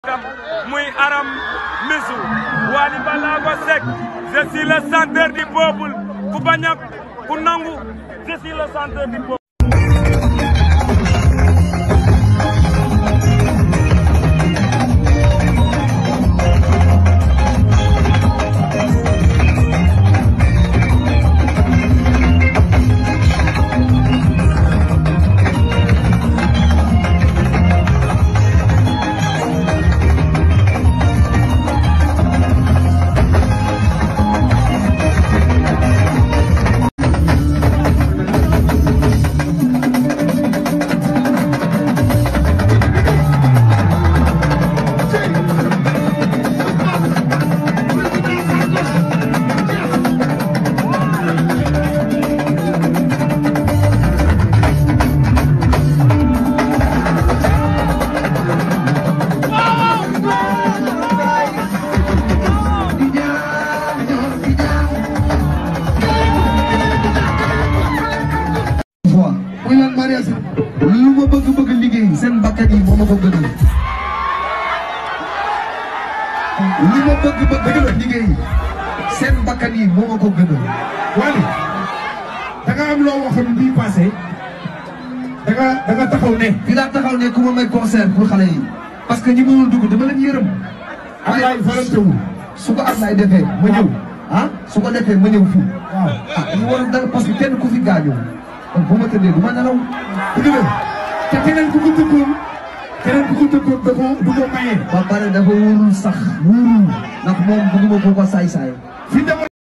muy Aram Misu Wally Ballago Seck je suis le centre du peuple ku bañ a ku nangu je suis le centre du peuple fois muy lan mariage lu ma bëgg bëgg liggéey seen bakkan yi moo ma ko gënal lu ma bëgg bëgg liggéey seen bakkan yi moo ma ko gënal Wally da nga am loo waxoon bii passé da nga da nga taxaw ne fii laa taxaw ne ku ma may concert pour xale yi parce que ñi mënul dugg dama leen yërëm Ablaye volonté wu su ko Ablaye defee ma ñëw ah su ko defee ma ñëw fii waaw ah ñu war a dal parce que kenn ku fi gaañoo kon bu ma tëddee du ma nelaw dëgg la te keneen ku ko tëggoon keneen ku ko tëggoon da ko du ko maye ba pare dafa wóorul sax wóorul ndax moom bëgguma ko ko saay-saay fi dama